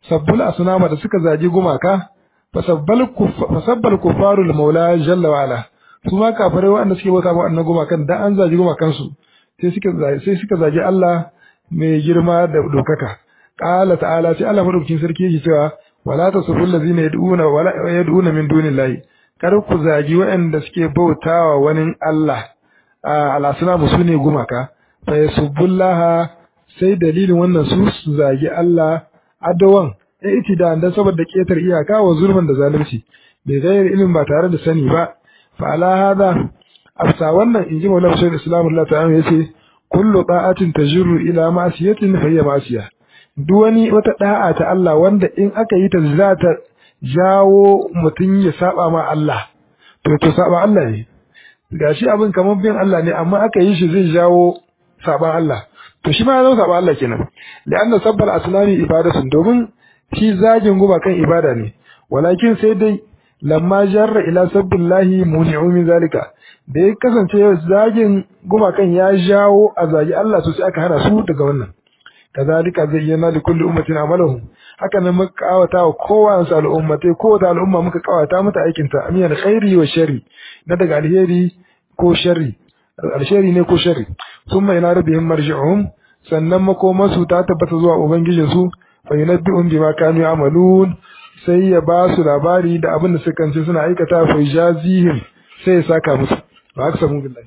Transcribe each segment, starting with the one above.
sabbul asnama da suka zagi gumaka fasabbal kufaru da maula jalla wa ala su ma kafirai waɗanda suke bauta ma annan gumakan dan an zagi gumakan su sai suka sai suka zagi Allah mai girma da dokaka qala ta'ala sai Allah madaukakin sarki yake cewa wala tasubul ladina yad'una wala yad'una min dunillahi kar ku zagi waɗanda suke bautawa wani Allah al-asnamu sune gumaka fa yasubbullaha sai dalilin wannan su su zagi Allah adawan itidan dan saboda ketar iyaka wa zulman da zalunci bai gayar ilimin ba tare da sani ba fa ala hada afsa wannan inji maulana shaykh islam Allah ta'ala yace kullu ta'atin tajru ila ma'siyatin fa hiya ma'siyah duk wani wata da'a ta Allah wanda in aka yi ta za ta jawo mutum ya saba ma Allah to to saba Allah ne gashi abin kamar bin Allah ne amma aka yi shi zai jawo saban Allah to shi ma ya zama saban Allah kenan li'anna sabbal asnami ibadatun domin shi zagin guba kan ibada ne walakin sai dai lamma jarra ila sabbillahi muni'u min zalika da ya kasance zagin gumakan ya jawo a zagi Allah to sai aka hana su daga wannan kazalika zayyana li kulli ummatin amalahum haka nan muka kawata wa kowace al'ummatai kowace al'umma muka kawata mata aikin ta amiyan khairi wa sharri na daga alheri ko sharri alheri ne ko sharri thumma ila rabbihim marji'uhum sannan makomansu ta tabbata zuwa ubangijinsu fa yunabbi'un bima kanu ya'malun sai ya ba su labari da abin da suka kance suna aikata fa jazihim sai ya saka musu ba haka samu billahi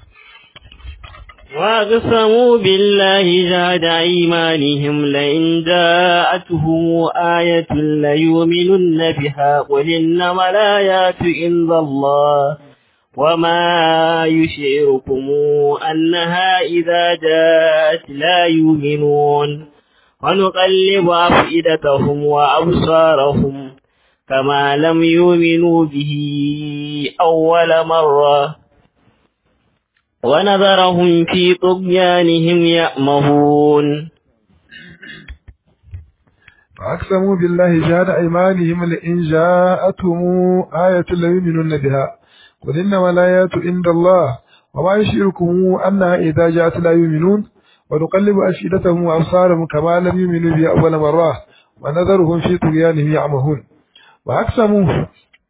وأقسموا بالله جهد أيمانهم لئن جاءتهم آية ليؤمنن بها قل إنما الآيات عند الله وما يشعركم أنها إذا جاءت لا يؤمنون ونقلب أفئدتهم وأبصارهم كما لم يؤمنوا به أول مرة ونذرهم في طغيانهم يأمهون فأقسموا بالله جهد أيمانهم لئن جاءتهم آية ليؤمنن بها قل إنما الآيات عند الله وما يشعركم أنها إذا جاءت لا يؤمنون ونقلب أفئدتهم وأبصارهم كما لم يؤمنوا به أول مرة ونذرهم في طغيانهم يعمهون وأقسموا